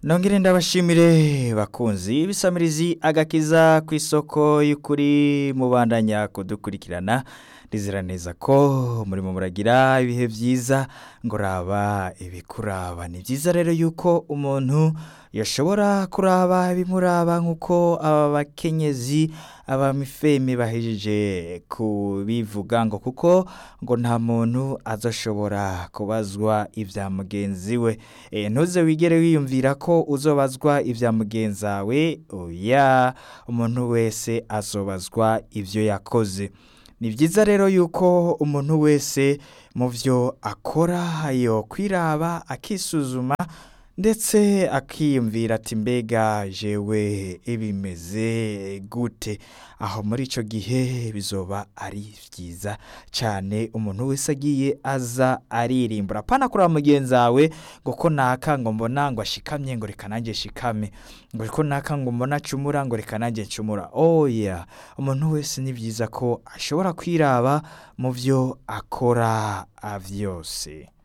nongere ndabashimire bakunzi bisamirizi agakiza ku isoko y'ukuri mubandanya kudukurikirana ndizera neza ko murimo muragira ibihe byiza ngo raba ibikuraba ni byiza rero yuko umuntu yashobora kuraba ibimuraba nk'uko aba bakenyezi abamifeme bahejeje kubivuga ngo kuko ngo nta muntu azoshobora kubazwa ibya mugenzi we e, ntuze wigere wiyumvira ko uzobazwa ibya mugenzi wawe oya umuntu wese azobazwa ibyo yakoze ni byiza rero yuko umuntu wese mu byo akora yo kwiraba akisuzuma ndetse akiyumvira ati mbega jewe bimeze gute aho muri icyo gihe bizoba ari byiza cyane umuntu wese agiye aza aririmbura apana kureba mugenzi wawe ngo ko naka ngo mbona ngo ashikamye ngo reka nanjye shikame ngo ko naka ngo mbona acumura ngo reka nanjye ncumura oya umuntu wese ni byiza ko ashobora kwiraba mu byo akora byose